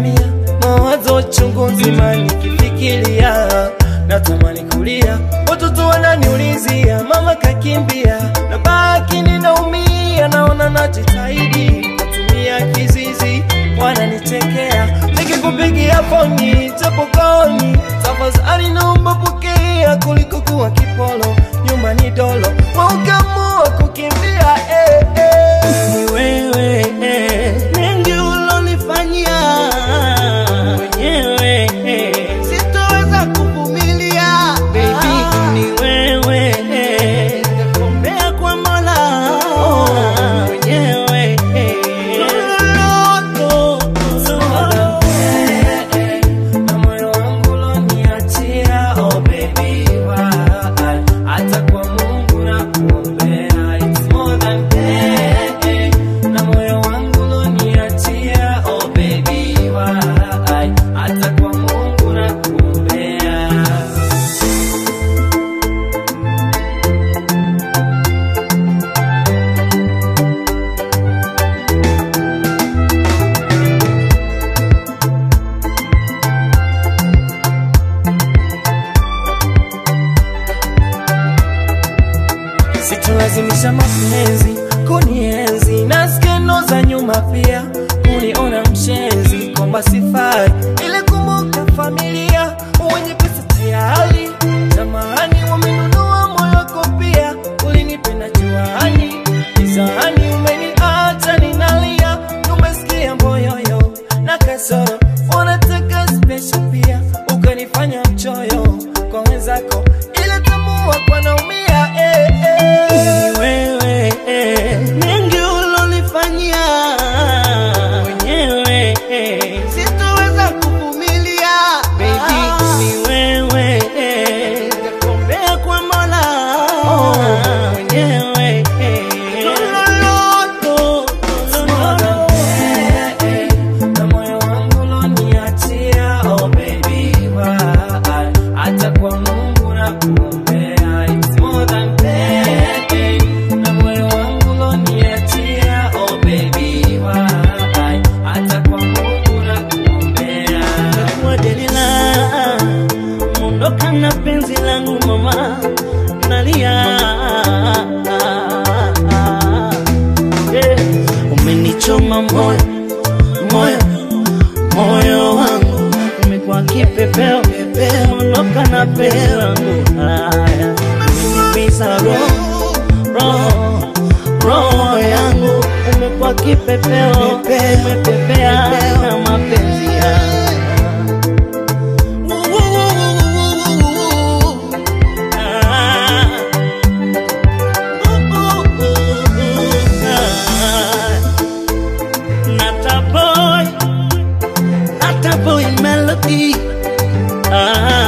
mia, mawazo chungu nzima nikifikiria, natamani kulia, watoto wananiulizia mama kakimbia, na baki ninaumia, naona najitahidi natumia kizizi, wananichekea nikikupigia foni tapokoni, tafadhali naomba pokea kuliko kuwa kipolo nyumbani dolo, waukamua kukimbia eh, eh. Ni wewe eh, mengi ulonifanyia mwenyewe eh, sitoweza kuvumilia baby, ni wewe eh, nitakuombea kwa Mola mwenyewe eh, loloto loloto na moyo wangu uloniachia, oh baby, why? Hata kwa Mungu nakuombea, it's more than that. Na moyo wangu uloniachia, oh baby, why? Hata kwa Mungu nakuombea. Situlazimisha mapenzi kunienzi na skendo za nyuma pia kuniona mshenzi kwamba sifai, ile kumbuka familia wenye pesa tayari jamani, wamenunua moyo wako pia, ulinipenda juani gizani, umeniacha ninalia, umesikia mboyoyo na kasoro, wanataka special pia, ukanifanya mchoyo kwa wenzako, ile tambua kwa naumia eh, eh. Ni wewe eh, mengi ulonifanyia mwenyewe eh, sitoweza kuvumilia baby, ni wewe eh, nitakuombea kwa Mola mwenyewe eh, loloto loloto Na moyo wangu uloniachia, oh baby, why? Hata kwa Mungu nakuombea, it's more than that. Na moyo wangu uloniachia, oh baby, why? Hata kwa Mungu nakuombea. mwa Delila, mondoka na penzi langu mama, nalia Eh, umenichoma moyo moyo moyo wangu umekuwa kipepeo mondoka na penzi langu haya umeniumiza roho roho roho yangu umekuwa kipepeo umepepea na mapenzi yangu Nata boy, Nata boy melody. Ah,